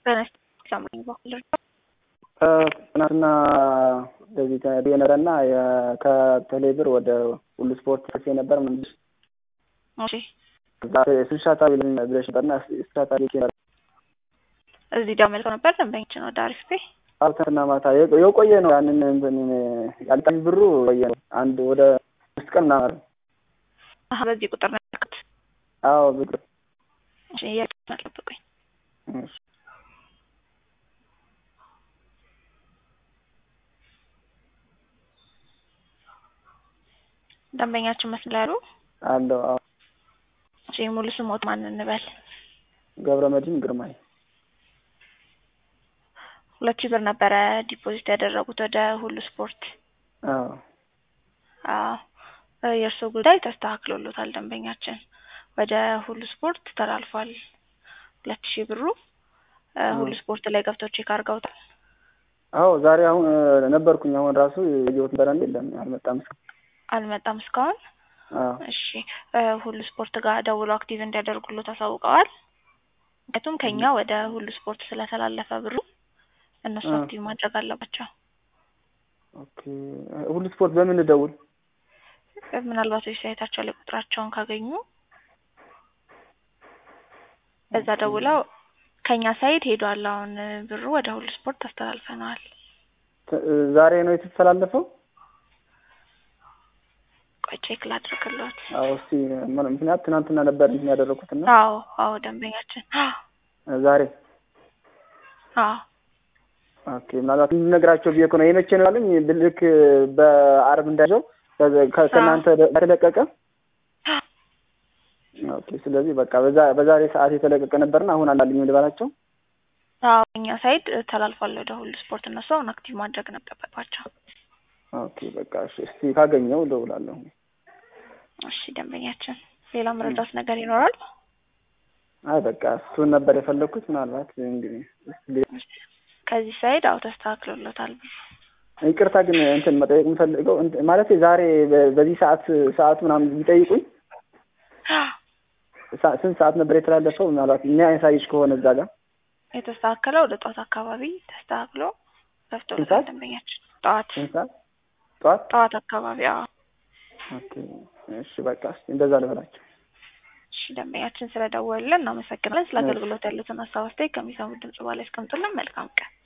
ትናንትና እንደዚህ ተነግሮ ነበረና ከቴሌብር ወደ ሁሉ ስፖርት ፈሴ ነበር ምንድን እሺ ስልሻታ ብለሽ ነበርና ስልሻታ እዚህ ደግሞ መልከው ነበር ደንበኞችን ወደ አሪፍ ቤ ትናንትና ማታ የቆየ ነው። ያንን እንትን ያልጣኝ ብሩ ቆየ ነው። አንድ ወደ አምስት ቀን ምናምን አሀ በዚህ ቁጥር ነው ያልኩት። አዎ ብር እሺ እያልኩት አልጠብቁኝ። እሺ ደንበኛችን መስላሉ አለው አዎ እሺ ሙሉ ስሞት ማን እንበል? ገብረ መድህን ግርማይ ሁለት ሺህ ብር ነበረ ዲፖዚት ያደረጉት ወደ ሁሉ ስፖርት። አዎ አዎ የእርስዎ ጉዳይ ተስተካክሎሎታል። ደንበኛችን ወደ ሁሉ ስፖርት ተላልፏል። ሁለት ሺህ ብሩ ሁሉ ስፖርት ላይ ገብተው ቼክ አድርገውታል። አዎ ዛሬ አሁን ነበርኩኝ። አሁን ራሱ የህይወት በረን የለም አልመጣም። አልመጣም እስካሁን። አዎ እሺ ሁሉ ስፖርት ጋር ደውሎ አክቲቭ እንዲያደርጉሎት አሳውቀዋል። ምክንያቱም ከኛ ወደ ሁሉ ስፖርት ስለተላለፈ ብሩ እነሱ አክቲቭ ማድረግ አለባቸው። ኦኬ ሁሉ ስፖርት በምን ደውል? ምናልባት ዌብሳይታቸው ላይ ቁጥራቸውን ካገኙ በዛ ደውለው ከኛ ሳይት ሄዷል፣ አሁን ብሩ ወደ ሁሉ ስፖርት አስተላልፈነዋል። ዛሬ ነው የተተላለፈው? ቆይ ቼክ ላድርግሎት። አዎ እስቲ ምክንያት ትናንትና ነበር እንትን ያደረኩት እና አዎ አዎ ደንበኛችን ዛሬ አዎ ኦኬ ምናልባት እንድነግራቸው ብዬ እኮ ነው። የመቼ ነው ያሉኝ? ልክ በአርብ እንዳይዘው ከእናንተ ተለቀቀ። ኦኬ ስለዚህ በቃ በዛ በዛሬ ሰዓት የተለቀቀ ነበርና አሁን አላልኝ ልበላቸው። አዎ እኛ ሳይድ ተላልፏል ወደ ሁሉ ስፖርት። እነሱ አሁን አክቲቭ ማድረግ ነበረባቸው። ኦኬ በቃ እሺ፣ እስቲ ካገኘው እደውላለሁ። እሺ ደንበኛችን፣ ሌላ መረዳት ነገር ይኖራል? አይ በቃ እሱን ነበር የፈለግኩት። ምናልባት እንግዲህ ከዚህ ሳይድ አዎ ተስተካክሎለታል ብሩ። ይቅርታ ግን እንትን መጠየቅ የምፈልገው ማለት ዛሬ በዚህ ሰዓት ሰዓቱ ምናምን ቢጠይቁኝ ስንት ሰዓት ነበር የተላለፈው? ምናልባት እኛ ያሳይሽ ከሆነ እዛ ጋር የተስተካከለው ወደ ጠዋት አካባቢ ተስተካክሎ ገብቶለታል ደንበኛችን። ጠዋት ስንት ሰዓት? ጠዋት ጠዋት አካባቢ አዎ። ኦኬ እሺ በቃ እስኪ እንደዛ ልበላቸው። እሺ ደንበኛችን ስለደወልን እናመሰግናለን። ስለ አገልግሎት ያሉትን ሀሳብ አስተያየት ከሚሰሙት ድምጽ በኋላ ያስቀምጡልን። መልካም ቀን